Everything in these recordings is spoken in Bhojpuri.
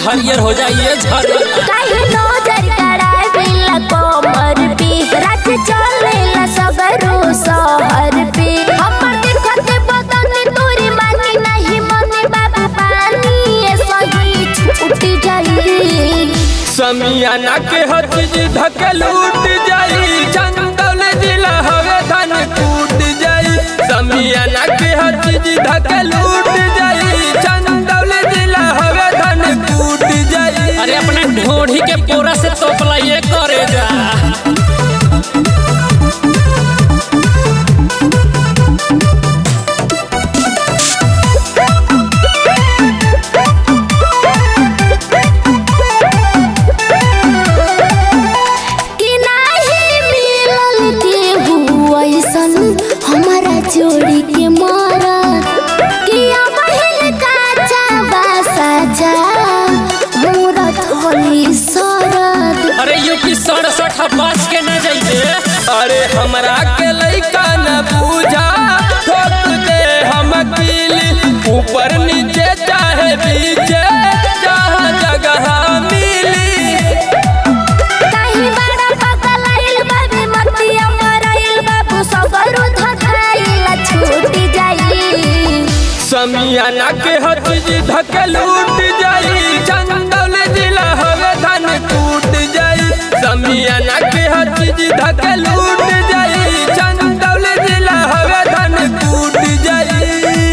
हरियर हो जाइए झरिया काहे नजर करावेला कमर पे रात चलेला सगरो शहर पे हमर देखत बदन तोरे मानी नहीं मने बाबू पानी ए सही छूट जाई समियाना के हर चीज धकल उठ जाई चंदौल जिला हवे धन कूट जाई समियाना के हर चीज धकल उठ जाई चंदौल जिला हवे धन कूट जाई अरे अपने ढोढ़ी के पोरा से तोपला ये करे जा कि नाही मिलल केहू ऐसन हमारा जोड़ी के मारा कि अबहिल काचा बासा जा मोरा थोली सरद अरे यूपी सड़सठ पास के न जाइए अरे हमरा के लइका न पूजा ठोक दे हम पीली ऊपर नीचे चाहे बीचे जहाँ जगह मिली काहे बड़ा पगलाइल बाबे मतिया मराइल बाबू सगरो धकाइल छूट जाई समियाना के हर चीज धकल उठ जाई चंदौल जिला हवे धन कूट जाई समियाना के हर चीज धकल उठ जाई चंदौल जिला हवे धन कूट जाई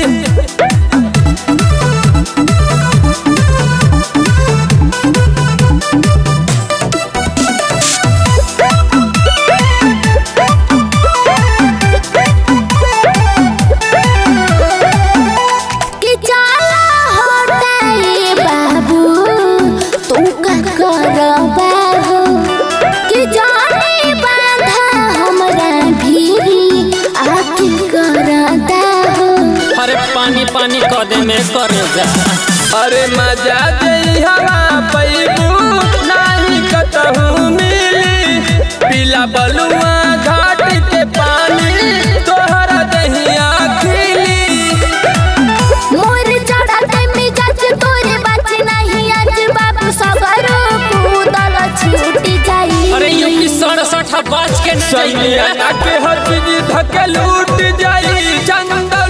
कि जाला हटाए बाबू तू का करबा हो कि जाने बाधा हमरा भीरी आके करदा हो अरे पानी पानी कर दे में करे जा अरे मजा दे हवा पैबू नाही कतहू मिली पीला बलुआ घाट के पानी तोहरा दहिया खिली मोर चढ़ते मिजाज तोरे बात नहीं आज बाबू सगरो कूदल छूट जाई अरे यूपी सड़सठ पास के न जाइए समियाना के हर चीज धकल उठ जाई चंदा